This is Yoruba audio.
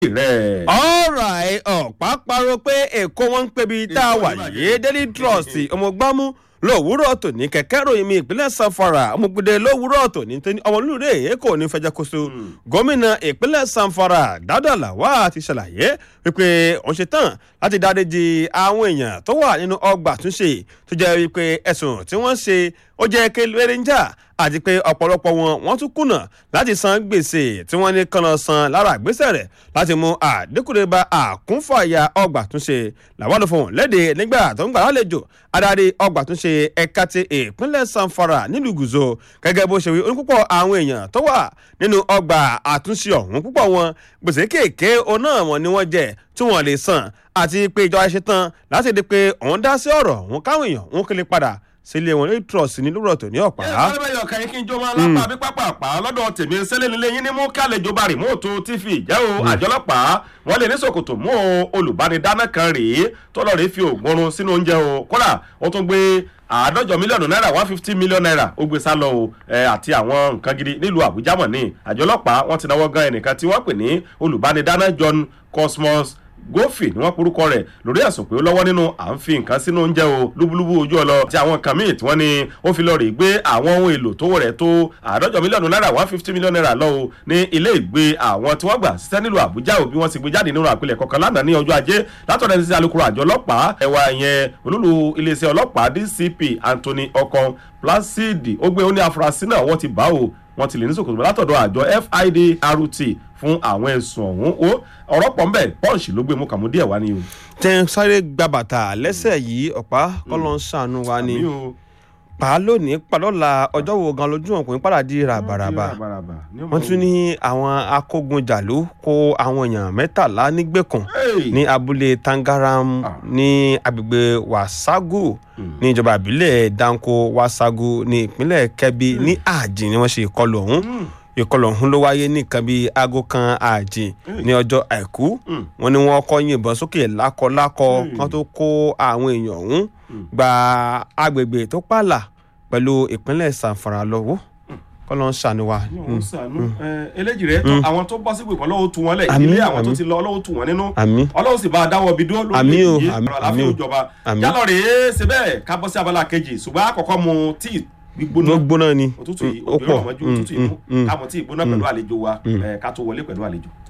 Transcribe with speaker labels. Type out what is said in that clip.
Speaker 1: rẹ̀.
Speaker 2: alright ọ̀pá parọ́ pé èkó wọn ń pebi tá a wà yìí daily trust ọmọgbámú lówùúrọ̀ tòní kẹ̀kẹ́ ròyìn mi ìpínlẹ̀ sanfara ọmọgbìdẹ lówùúrọ̀ tòní tó ní ọmọlúre èkó ní fẹjẹkoso gómìnà ìpínlẹ̀ sanfara dádàlà wà ti ṣàlàyé wípé òun ṣe tán láti dáríji àwọn èèyàn tó wà nínú ọgbà túnṣe tó jẹ́ wípé ẹ̀sùn tí wọ́n ṣe ó jẹ́ kéléré ń jà àti pé ọ̀pọ̀lọpọ̀ wọn wọ́n tún kùnà láti san gbèsè tí wọ́n ní kànáà san lára àgbésẹ̀ rẹ̀ láti mú àdínkùrẹ́ bá àkúnfàyà ọgbà túnṣe làwọn ló fohùn léde nígbà tó ń gbà lálejò adarí ọgbà túnṣe ẹ̀ka ti ìpínlẹ̀ sanfara nílùú gùzò gẹ́gẹ́ bó ṣe wí onípúpọ̀ àwọn èèyàn tó wà nínú ọgbà àtúnṣe ọ̀hún púpọ̀ wọn gbèsè kéèké oná wọn ni wọ́n jẹ tí wọ́n lè san àti pé ìjọba ṣe tán láti di pé òun dá sí ọ̀rọ̀ òun káwọn èèyàn òun kele padà sílé wọn ní trust ní lóòrọ̀ tó ní ọ̀pá.
Speaker 1: ẹ ẹ bẹ́ẹ̀ yọ̀ kẹ́yìn kí n jó máa lápá bí pápápá lọ́dọ̀ tèmi sẹ́lẹ̀ nílé yín ní mú kí àlejò bá rìmọ́ọ̀tù tv jẹ́ o àjọlọ́pàá wọ́n lè ní sòkòtò mú olùbánidáná kan rèé tó lọ́ọ́ rèé fi oògùn oorun sínú oúnjẹ o kódà wọ́n tún gbé àádọ́jọ mílíọ̀nù náírà one fifty million naira ó gbé sá lọ o àti àwọn nǹkan gidi nílùú àbújá mọ̀ ní àjọlọ́pàá wọ́n ti náwó gan ẹnìkan tí wọ́n pè ní olùbánidáná john cosmos gófì ni wọn porúkọ rẹ lórí ẹsùn pé ó lọ́wọ́ nínú à ń fi nǹkan sínú oúnjẹ o lúbúlúbú ojú ọlọ tí àwọn nǹkan míì tí wọ́n ní ó fi lọ rè gbé àwọn ohun èlò tó rẹ̀ tó àádọ́jọ mílíọ̀nù náírà one fifty million naira lọ o ní ilé ìgbé àwọn tí wọ́n gbà síṣẹ́ nílùú àbújá o bí wọ́n ti gbé jáde nínú àpilẹ̀ kọ̀ọ̀kan lánàá ní ọjọ́ ajé látọ̀dọ̀ ẹni sí alukoro àjọ ọlọ́pàá ẹ̀wà ìyẹn olúlu iléeṣẹ́ ọlọ́pàá dcp anthony ọkàn placidi ó gbé ó ní afurasí náà wọ́n ti bá o wọ́n ti lè ní sòkòtò látọ̀dọ̀ àjọ fidrt fún àwọn ẹ̀sùn ọ̀hún ó ọ̀rọ̀ pọ̀ ńbẹ̀ pọ́ǹsì ló gbé mú kàmú díẹ̀ wá ní o.
Speaker 2: tẹ́ ń sáré gba bàtà lẹ́sẹ̀ yìí ọ̀pá kọ́lọ́ ń ṣàánú wa ni pa á lónìí padọ́la ọjọ́ wo gan lójú ọ̀kùnrin padà di ràbàràbà wọ́n tún ní àwọn akógunjàlú kó àwọn èèyàn mẹ́tàlá nígbèkùn ní abúlé tangaram ní agbègbè wasagu ní ìjọba ìbílẹ̀ danko wasagu ní ìpínlẹ̀ kebbi ní àjìn ni wọ́n ṣe ìkọlù ọ̀hún ìkọlù ọ̀hún ló wáyé nìkan bíi aago kan ààjìn ní ọjọ́ àìkú wọn ni wọn kọ́ yìnbọn sókè lákọlákọ kan tó kó àwọn èèyàn ọ̀hún gba agbègbè tó pààlà pẹ̀lú ìpínlẹ̀ sanfara lọ́wọ́ kọ́lọ́ ń ṣàánú wa.
Speaker 1: eléjì rẹ tó àwọn tó bọ́ sípò ìpọ́nlọ́wọ́ tu wọn lẹ̀ ilé àwọn tó ti lọ ọlọ́wọ́ tu wọn nínú ọlọ́wọ́ sì bá a dáwọ́ bí dúró lórí èyí ọ̀rọ̀ àláfíà òjọba jálọ̀ rèé ṣe bẹ́ẹ̀ ká bọ́ sí abala kejì ṣùgbọ́n àkọ́kọ́ mu tíì gbígbóná
Speaker 2: gbóná ni
Speaker 1: òtútù yìí òjò ọmọjú òtútù yìí mú káàmù tí ìgbóná pẹ̀lú àlejò wa ká tó wọlé pẹ̀lú àlejò.